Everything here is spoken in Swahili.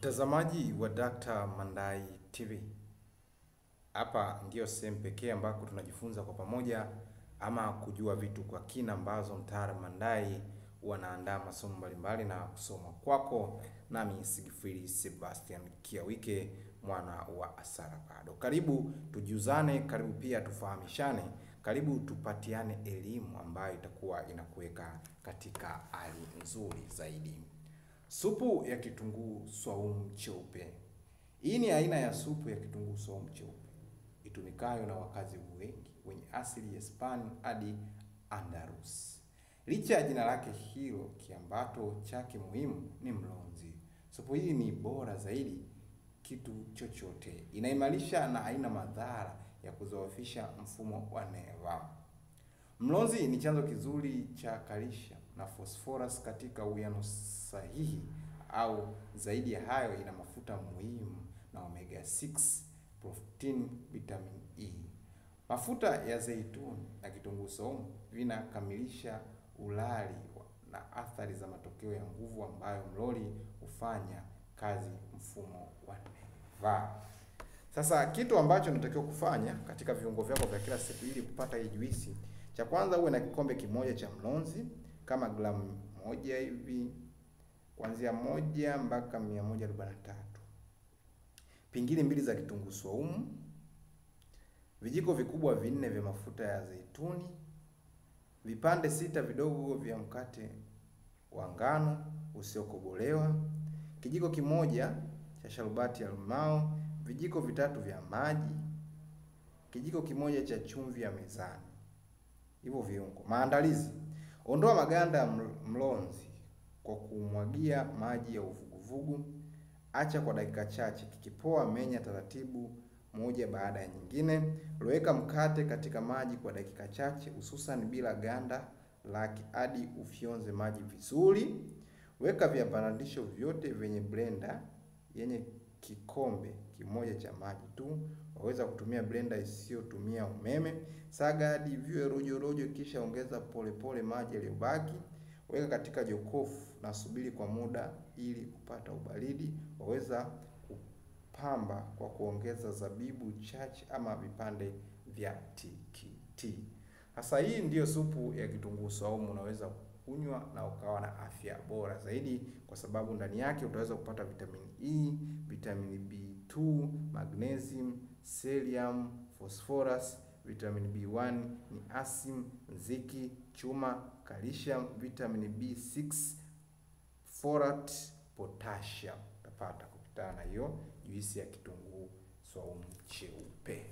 Mtazamaji wa Dr. Mandai TV. Hapa ndiyo sehemu pekee ambako tunajifunza kwa pamoja ama kujua vitu kwa kina ambazo mtaalamu Mandai wanaandaa masomo mbalimbali na kusoma kwako, nami Sigfrid Sebastian Kiawike mwana wa Asara Bado. Karibu tujuzane, karibu pia tufahamishane, karibu tupatiane elimu ambayo itakuwa inakuweka katika hali nzuri zaidi. Supu ya kitunguu swaumu cheupe. Hii ni aina ya supu ya kitunguu swaumu cheupe itumikayo na wakazi wengi wenye asili ya Spain hadi Andalus. Licha ya jina lake hilo, kiambato chake muhimu ni mlonzi. Supu hii ni bora zaidi kitu chochote, inaimarisha na haina madhara ya kuzoofisha mfumo wa neva. Mlonzi ni chanzo kizuri cha kalisha na phosphorus katika uwiano sahihi, au zaidi ya hayo, ina mafuta muhimu na omega 6, protein, vitamin E. Mafuta ya zeituni na kitunguu saumu vinakamilisha ulali na athari za matokeo ya nguvu ambayo mloli hufanya kazi mfumo wa neva. Sasa kitu ambacho unatakiwa kufanya katika viungo vyako vya kila siku ili kupata hii juisi, cha kwanza uwe na kikombe kimoja cha mlonzi kama gramu moja hivi, kuanzia moja mpaka mia moja arobaini na tatu. Pingili mbili za kitunguu swaumu, vijiko vikubwa vinne vya mafuta ya zeituni, vipande sita vidogo vya mkate wa ngano usiokobolewa, kijiko kimoja cha sharubati ya limao, vijiko vitatu vya maji, kijiko kimoja cha chumvi ya mezani. Hivyo viungo. Maandalizi: ondoa maganda ya mlonzi kwa kumwagia maji ya uvuguvugu, acha kwa dakika chache. Kikipoa, menya taratibu moja baada ya nyingine. Loweka mkate katika maji kwa dakika chache, hususan bila ganda lake hadi ufyonze maji vizuri. Weka viambatanisho vyote vyenye blender yenye kikombe kimoja cha maji tu. Waweza kutumia blender isiyotumia umeme. Saga hadi viwe rojo rojo, kisha ongeza polepole maji yaliyobaki. Weka katika jokofu na subiri kwa muda ili kupata ubaridi. Waweza kupamba kwa kuongeza zabibu chache ama vipande vya tikiti. Sasa hii ndiyo supu ya kitunguu saumu, unaweza kunywa na ukawa na afya bora zaidi, kwa sababu ndani yake utaweza kupata vitamini E, vitamini B2, magnesium, selenium, phosphorus, vitamini B1, ni asim, zinki, chuma, calcium, vitamini B6, folate, potassium utapata kukutana na hiyo juisi ya kitunguu saumu cheupe.